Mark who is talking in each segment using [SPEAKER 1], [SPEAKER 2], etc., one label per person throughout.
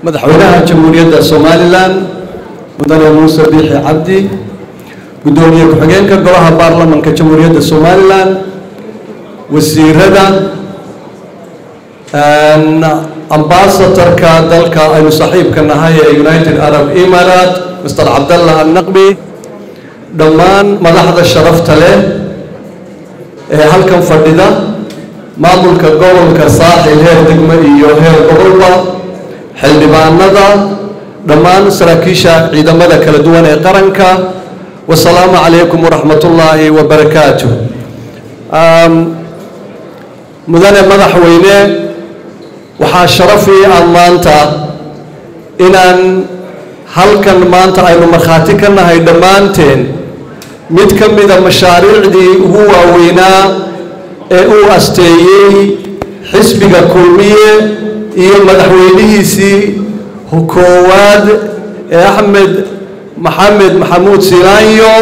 [SPEAKER 1] madaxweynaha jamhuuriyadda somalilan mudane muuse biixi cabdi guddoomiye ku-xigeenka golaha baarlamanka jamhuuriyadda somalilan wasiirada ambasatorka dalka aynu saaxiibka nahay ee united arab emirat mr cabdallah annaqbi dhammaan madaxda sharafta leh ee halkan fadhida maamulka gobolka saaxil heer degmo iyo heer gobolba xildhibaanada dhammaan saraakiisha ciidamada kala duwan ee qaranka wasalaamu calaykum waraxmat ullaahi wabarakaatu mudane madaxweyne waxaa sharafii ah maanta inaan halkan maanta aynu markhaati ka nahay dhammaanteen mid ka mida mashaariicdii ugu waaweynaa ee uu asteeyey xisbiga kulmiye iyo madaxweynihiisii koowaad ee axmed maxamed maxamuud silaanyo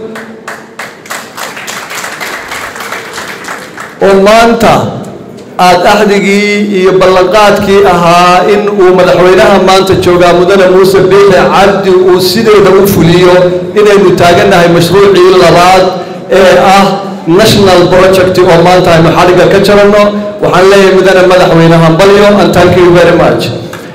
[SPEAKER 1] oo maanta aada axdigii iyo ballanqaadkii ahaa in uu madaxweynaha maanta joogaa mudane muuse biixi cabdi uu sideeda u fuliyo inaynu taagannahay mashruucii labaad ee ah national project oo maanta aynu xadhigga ka jaranno waxaan leeyahay mudane madaxweyne hambalyo and thank you very much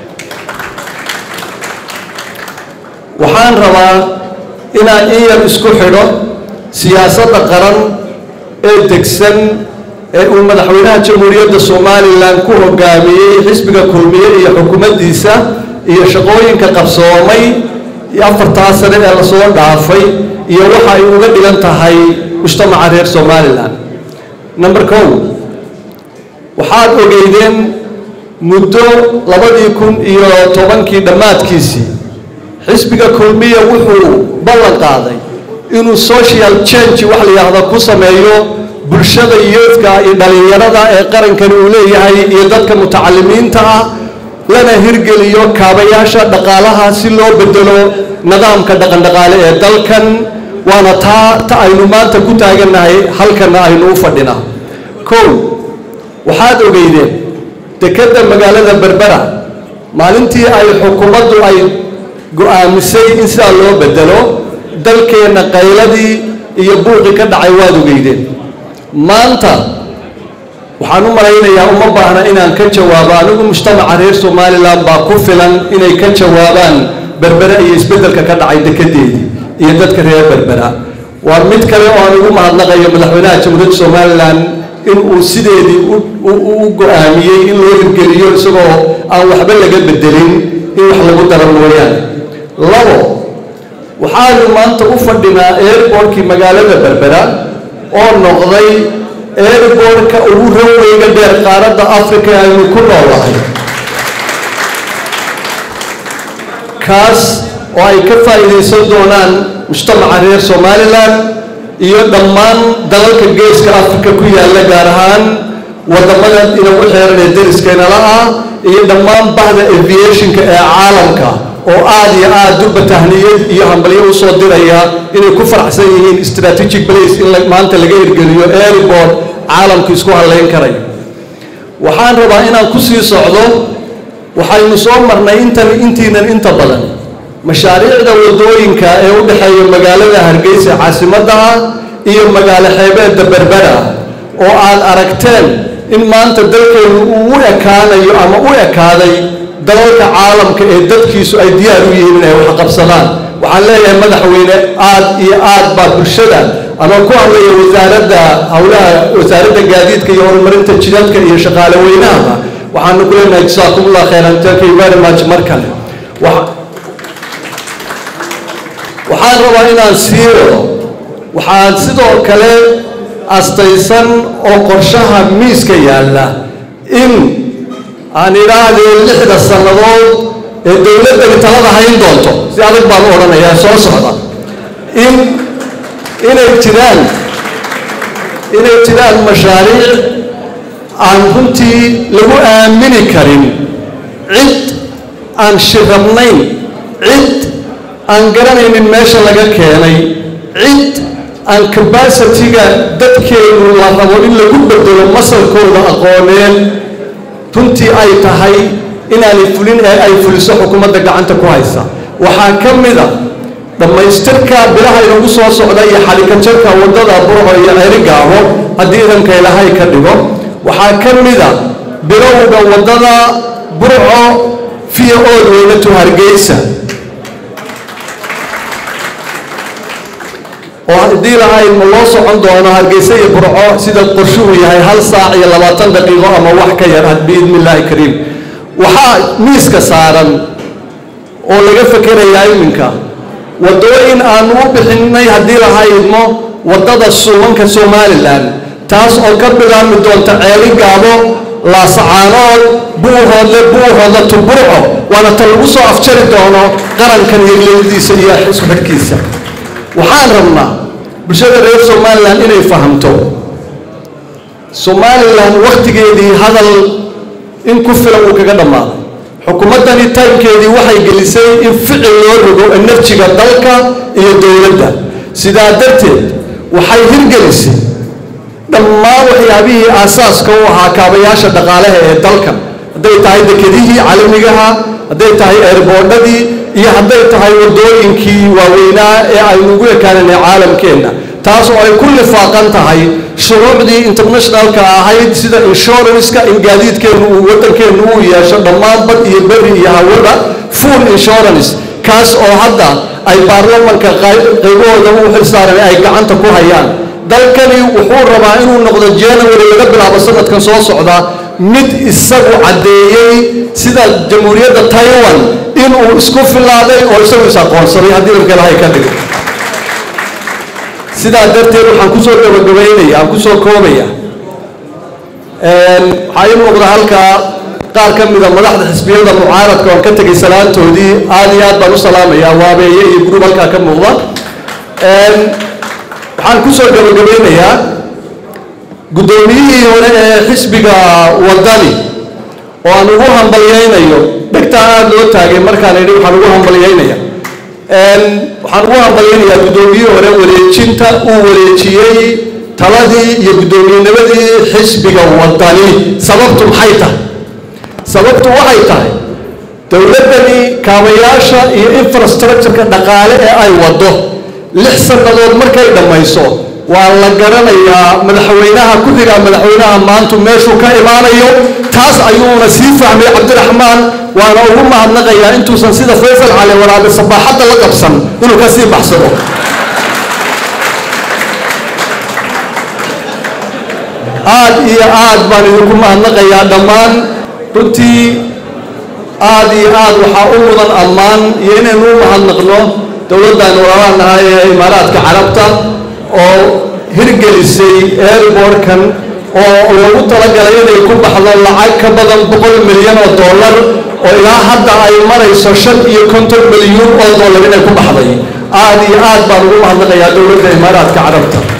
[SPEAKER 1] waxaan rabaa inaan in yar isku xidho siyaasadda qaran ee degsan ee uu madaxweynaha jamhuuriyadda somalilan ku hogaamiyey xisbiga kulmiye iyo xukuumaddiisa iyo shaqooyinka qabsoomay iyo afartaa sane ee lasoo dhaafay iyo waxa ay uga dhigan tahay mujtamaca reer somalilan number kow waxaad ogeydeen muddo labadii kun iyo tobankii dhammaadkiisii xisbiga kulmiya wuxuu ballan qaaday inuu social change wax la yidhaahdo ku sameeyo bulshada yoodka iyo dhallinyarada ee qarankani uu leeyahay iyo dadka mutacalimiinta ah lana hirgeliyo kaabayaasha dhaqaalaha si loo bedelo nidaamka dhaqandhaqaale ee dalkan waana taa ta aynu maanta ku taagannahay halkana aynu u fadhinaa kow waxaad ogeydeen dekedda magaalada berbera maalintii ay xukuumaddu ay go-aamisay in sidaa loo bedelo dalkeenna qayladii iyo buuqii ka dhacay waad ogeydeen maanta waxaan u malaynayaa uma baahna inaan ka jawaabo anigu mujtamaca reer somalilan baa ku filan inay ka jawaabaan berbera iyo isbeddelka ka dhacay dekedeedii iyo dadka reer berbera waa mid kale oo aan ugu mahadnaqayo madaxweynaha jamhuuriyadda somalilan in uu sideedii u go-aamiyey in loo hirgeliyo isagoo aan waxba laga bedelin in wax lagu daro mooyaane labo waxaanu maanta u fadhinaa airbortkii magaalada berbera oo noqday airbortka ugu raweyga dheer qaaradda africa ee aynu ku noolahay kaas oo ay ka faa'iidaysan doonaan mujtamaca reer somalilan iyo dhammaan dalalka geeska africa ku yaalla gaar ahaan waddamada inagu xeeran ee dariskeenala ah iyo dhammaan bahda aviationka ee caalamka oo aada iyo aada durba tahniyad iyo hambalyo usoo diraya inay ku faraxsan yihiin strategic place in maanta laga hirgeliyo airport caalamku isku halleyn karayo waxaan rabaa inaan ku sii socdo waxaynu soo marnay intan intiinan inta badan mashaariicda waddooyinka ee u dhexeeya magaalada hargeysa caasimadda ah iyo magaalo xeebeedda berbera oo aad aragteen in maanta dalkeenu uu u ekaanayo ama u ekaaday dalalka caalamka ee dadkiisu ay diyaar u yihiin inay wax qabsadaan waxaan leeyahay madaxweyne aad iyo aad baa bulshada ama ku hadlaya wasaaradda howlaha wasaaradda gaadiidka iyo horumarinta jidadka iyo shaqaale weynahaba waxaanu ku leenahay jasaakumullah khayran thank you very much mar kale waxaan rabaa inaan sii wado waxaan sidoo kale astaysan oo qorshaha miiska yaalla in aan idhaahdee lixda sannadood ee dowladdani talada hayn doonto si adag baan u odhanayaa soo socda in inay jiraan inay jiraan mashaariic aan runtii lagu aamini karin cid aan shirabnayn cid aan garanaynin meesha laga keenay cid aan cabacitiga dadkeenu la rabo in lagu bedelo masalkooda aqooneed runtii ay tahay inaanay fulin ee ay fuliso xukuumadda gacanta ku haysa waxaa ka mida dhammaystirka bilaha inagu soo socda iyo xalikajarka waddada burco iyo ceerigaabo haddii idanka ilaahay ka dhigo waxaa ka mida bilowga waddada burco fiya ood weynatu hargeysa oo haddii lahayd ma loo socon doono hargeysa iyo burco sida qorshuhu yahay hal saac iyo labaatan daqiiqo ama wax ka yar biidni illaahi kariim waxaa miiska saaran oo laga fekerayaa iminka waddooyin aanu u bixinay haddii lahaydmo waddada suumanka somalilan taas oo ka bilaabmi doonta ceeli gaabo laasacaanood buuhoodle buuhoodle tuburco waana ta lagu soo afjari doono qarankan iyo leydiisa iyo isku xidhkiisa waxaan rabnaa bulshada reer somalilan inay fahamto somalilan wakhtigeedii hadal in ku filan uu kaga dhammaaday xukuumaddani taymkeedii waxay gelisay in ficil loo rogo enerjiga dalka iyo dowladda sidaa darteed waxay hirgelisay dhammaan waxyaabihii aasaaska u ahaa kaabayaasha dhaqaalaha ee dalka hadday tahay dekedihii caalamigaha hadday tahay eerboodhadii iyo hadday tahay waddooyinkii waaweynaa ee aynu ugu ekaananay caalamkeenna taas oo ay ku lifaaqan tahay shuruucdii internationalka ahayd sida inshuranska in gaadiidkeennu uu waddankeennu uu yeesho dhammaan bad iyo berri iyo hawada full insurance kaas oo hadda ay baarlamanka qaybahooda u xilsaaran ay gacanta ku hayaan dalkani wuxuu rabaa inuu noqdo january laga bilaabo sanadkan soo socda mid isagu caddeeyey sida jamhuuriyadda taiwan inuu isku filaaday oo isagu is aqoonsaday haddii dalka ilahay ka dhigo sidaa darteed waxaan kusoo gabagabaynaya aan kusoo koobaya waxaa ii muuqda halkaa qaar ka mida madaxda xisbiyada mucaaradka oon ka tegay salaantoodii aad iyo aad baan u salaamayaa waabeeye iyo gurub halkaa ka muuqda waxaan kusoo gabagabaynayaa guddoomiyihii hore ee xisbiga wadani oo aan ugu hambalyaynayo dhegtaa aada loo taagay markaan idhi waxaan ugu hambalyaynaya waxaan ugu hambalyaynayaa guddoomiyihii hore wareejinta uu wareejiyey taladii iyo guddoomiyennimadii xisbiga wadani sababtu maxay tahay sababtu waxay tahay dowladdani kaabayaasha iyo infrastructureka dhaqaale ee ay waddo lix sannadood markay dhammayso waa la garanayaa madaxweynaha ku-xiga madaxweynaha maantu meeshuu ka imaanayo taas ayuuna sii fahmay cabdiraxmaan waana ugu mahadnaqayaa intuusan sida faysal cali waraabe sabaaxadda la qabsan inuu ka sii baxsado aad iyo aad baan idinku mahadnaqayaa dhammaan runtii aad iyo aad waxaa u mudan ammaan iyo inaynu u mahadnaqno dowladdan walaalaanahay ee imaaraadka carabta oo hirgelisay airbortkan oo lagu talagalay inay ku baxdo lacag ka badan boqol milyan oo dollar oo ilaa hadda ay marayso shan iyo konton milyuun oo dollar inay ku baxday aad iyo aad baan ugu mahadnaqayaa dowladda imaaraadka carabta